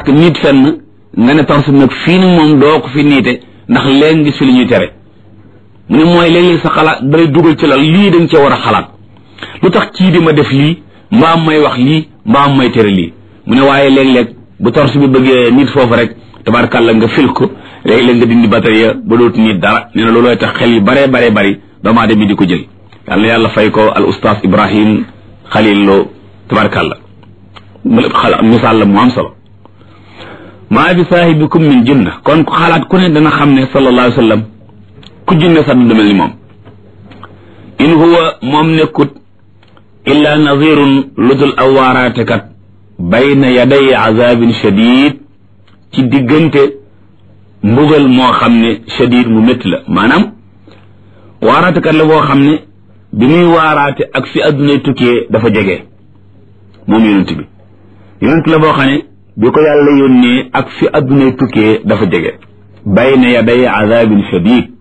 nit fenn nga ne torse bi nag fii nag moom doo ko fi niite ndax léegi gis fi li ñuy tere mu ne mooy léeg-léeg sa xalaat dalay dugal ci la lii dañ cee war a xalaat lu tax kii di ma def lii mbaam may wax lii mbaam may tere lii mu ne waaye léeg-léeg bu torse bi bëggee nit foofu rek tabarkàlla nga fil ko léeg-léeg nga dindi batterie ba dootu nit dara nee na loolooy tax xel yi baree baree bari doomu aadama di ko jël yàlla yàlla fay ko al oustaz ibrahim xalil loo tabarkàlla misaal la mu am solo maa bi saahibikum min jinna kon ku xalaat ku ne dana xam ne sallallahu alayhi wa sallam ku jinne sax du mel ni moom in huwa moom nekkut illa nazirun ludul aw waaraatekat bayna yaday azabin shadid ci diggante mbugal moo xam ne shadid mu métti la maanaam waaraatekat la boo xam ne bi muy waaraate ak fi addunay tukkee dafa jege moom yonent bi yonent la boo xam ne bi ko yàlla yónnee ak fi addunay tukkee dafa jege bayna yaday azabin shadid